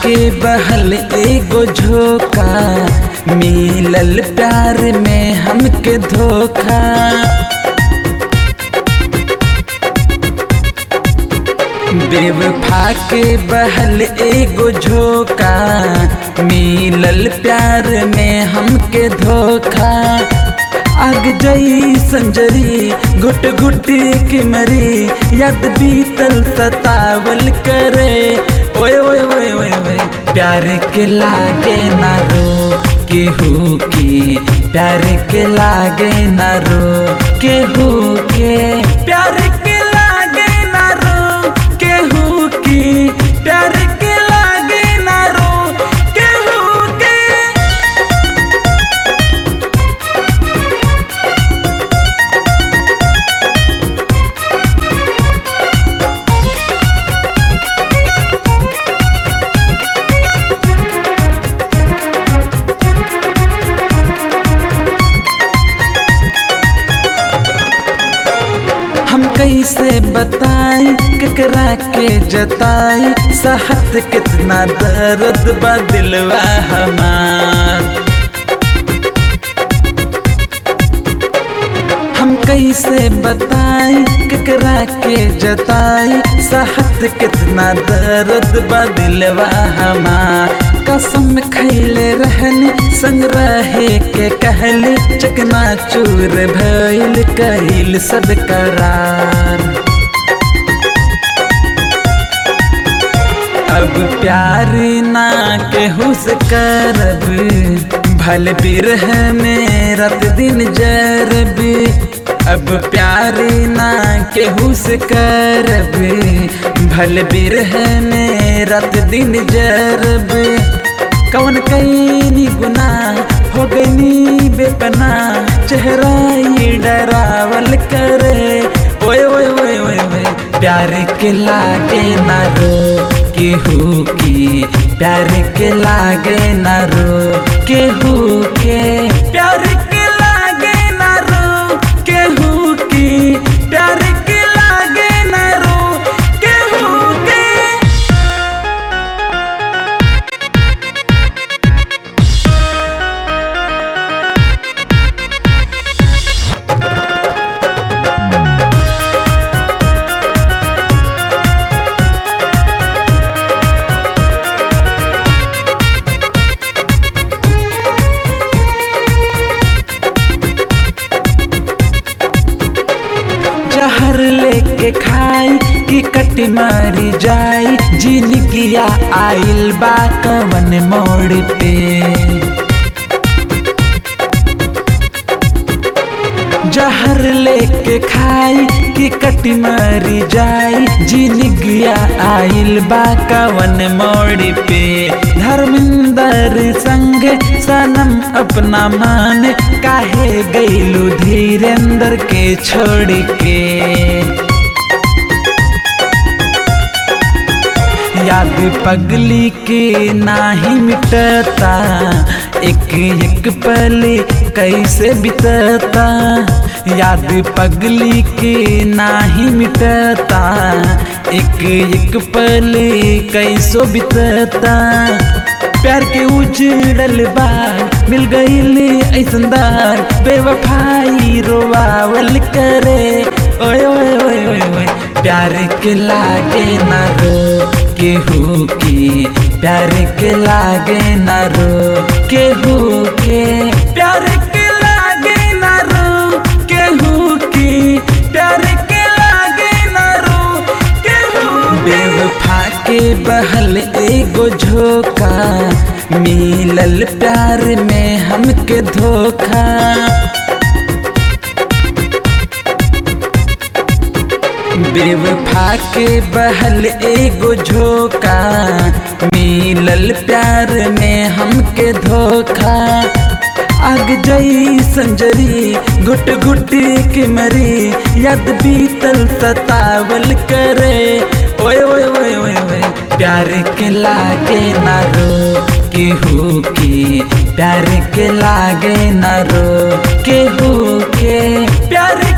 फाके बहल एगो झोंका मिलल प्यार में हमके धोखा बेवफा के बहल एगो झोंका मिलल प्यार में हमके धोखा आग जई संजरी घुट घुट के मरी याद बीतल सतावल करे ओए ओए ओए ओए ओए प्यार के लागे ना रो केहू की प्यार के लागे ना रो केहू के प्यार के लागे ना रो केहू की प्यार के लागे ना रो केहू के हम कैसे बताई केकरा के जताई सहत कितना दर्द बा दिलवा हमार हम कैसे बताई केकरा के जताई सहत कितना दर्द बा दिलवा हमार कसम खैले रहनी संग रहे के कहले चकना चूर भइल कहिल सब करार अब प्यार ना केहू से करब भल बिरह में रात दिन जरब अब प्यार ना केहू से करब भल बिरह में रात दिन जरब कौन कैनी गुना हो गई बेपना चेहरा ये डरावल करे ओए ओए ओए ओए ओए प्यार के लागे ना रो केहू की प्यार के लागे ना रो केहू के प्यार के लागे ना रो केहू की प्यार के लागे ना रो केहू के जहर लेके खाई कि कट मारी जाई जिनगिया आइल बा कवन मोड़ पे जहर लेके खाई कि कट मारी जाई जिनगिया आइल बा कवन मोड़ पे धर्मेंद्र संग सनम अपना मान काहे गईलू धीरेन्द्र के छोड़ के याद पगली के नाही मिटता एक एक पल कैसे बितता याद पगली के नाही मिटता एक एक पल कैसो बितता प्यार के उजड़ल बार मिल गईल ऐसनदार बेवफाई रोवावल करे ओए ओए ओए ओए ओए प्यार के लागे ना रो केहू की प्यार के लागे ना रो केहू के प्यार के लागे ना रो केहू की प्यार के लागे ना रो केहू बेवफा के बहल एगो झोंका मिलल प्यार में हमके धोखा बेवफा के बहल एगो झोंका मिलल प्यार में हमके धोखा आग जई संजरी घुट घुट के मरी याद बीतल सतावल करे ओए ओए ओए ओए ओए प्यार के लागे ना रो केहू की प्यार के लागे ना रो केहू के प्यार